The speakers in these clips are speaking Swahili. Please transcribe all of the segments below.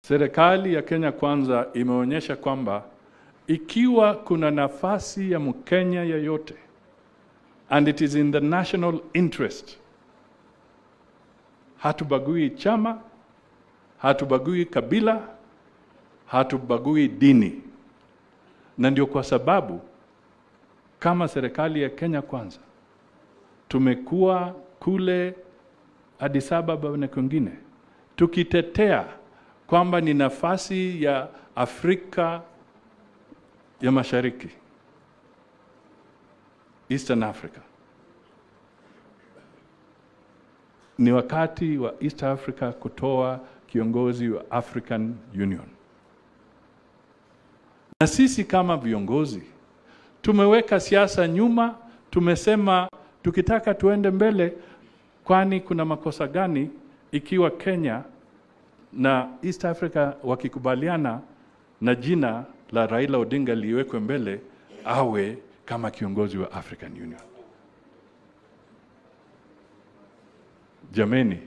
serikali ya Kenya Kwanza imeonyesha kwamba ikiwa kuna nafasi ya Mkenya yeyote and it is in the national interest, hatubagui chama, hatubagui kabila, hatubagui dini, na ndio kwa sababu kama serikali ya Kenya Kwanza tumekuwa kule Addis Ababa na kwingine tukitetea kwamba ni nafasi ya Afrika ya Mashariki, Eastern Africa. Ni wakati wa East Africa kutoa kiongozi wa African Union, na sisi kama viongozi tumeweka siasa nyuma. Tumesema tukitaka tuende mbele, kwani kuna makosa gani ikiwa Kenya na East Africa wakikubaliana na jina la Raila Odinga liwekwe mbele awe kama kiongozi wa African Union. Jameni,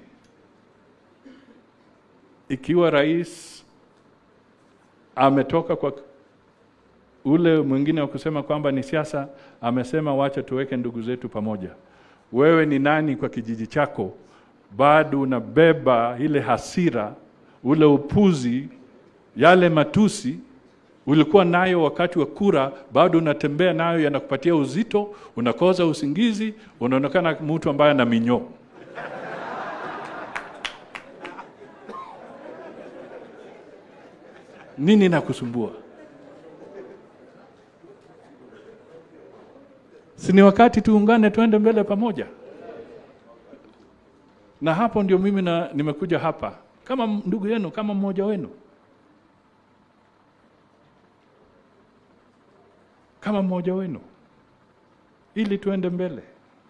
ikiwa rais ametoka kwa ule mwingine wa kusema kwamba ni siasa, amesema wacha tuweke ndugu zetu pamoja. Wewe ni nani kwa kijiji chako? Bado unabeba ile hasira, ule upuzi, yale matusi ulikuwa nayo wakati wa kura, bado unatembea nayo, yanakupatia uzito, unakosa usingizi, unaonekana mtu ambaye ana minyoo. Nini nakusumbua? Si ni wakati tuungane, tuende mbele pamoja. Na hapo ndio mimi na nimekuja hapa kama ndugu yenu, kama mmoja wenu, kama mmoja wenu, ili tuende mbele.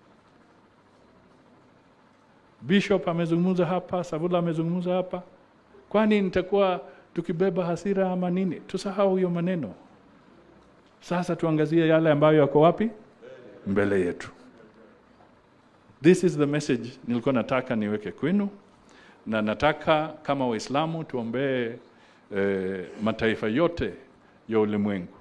Bishop amezungumza hapa, Savula amezungumza hapa. Kwani nitakuwa tukibeba hasira ama nini? Tusahau hiyo maneno. Sasa tuangazie yale ambayo yako wapi mbele yetu. This is the message nilikuwa nataka niweke kwenu, na nataka kama Waislamu tuombee eh, mataifa yote ya ulimwengu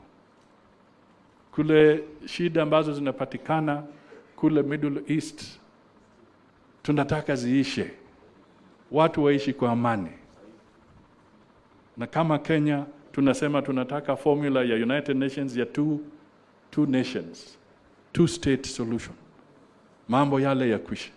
kule shida ambazo zinapatikana kule Middle East, tunataka ziishe, watu waishi kwa amani. Na kama Kenya tunasema tunataka formula ya United Nations ya two, two nations two state solution, mambo yale ya kwisha.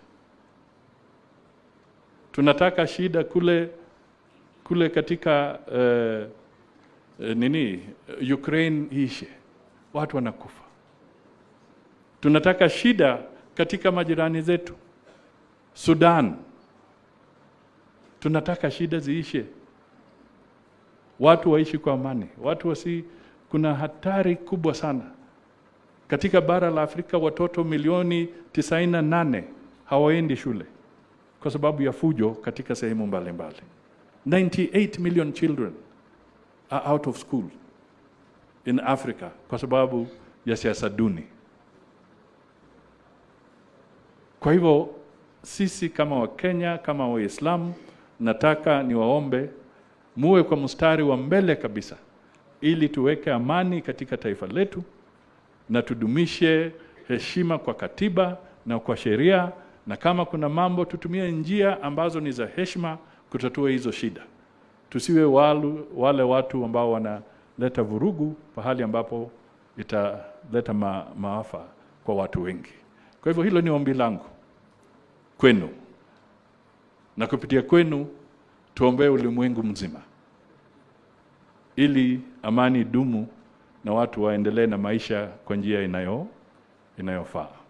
Tunataka shida kule kule katika uh, uh, nini Ukraine ishe, watu wanakufa. Tunataka shida katika majirani zetu Sudan, tunataka shida ziishe, watu waishi kwa amani, watu wasi. Kuna hatari kubwa sana katika bara la Afrika watoto milioni tisaini na nane hawaendi shule kwa sababu ya fujo katika sehemu mbalimbali. 98 million children are out of school in Africa kwa sababu ya siasa duni. Kwa hivyo sisi kama Wakenya, kama Waislamu, nataka niwaombe muwe kwa mstari wa mbele kabisa, ili tuweke amani katika taifa letu na tudumishe heshima kwa katiba na kwa sheria, na kama kuna mambo tutumie njia ambazo ni za heshima kutatua hizo shida. Tusiwe walu, wale watu ambao wanaleta vurugu pahali ambapo italeta ma, maafa kwa watu wengi. Kwa hivyo hilo ni ombi langu kwenu, na kupitia kwenu tuombee ulimwengu mzima ili amani dumu na watu waendelee na maisha kwa njia inayo inayofaa.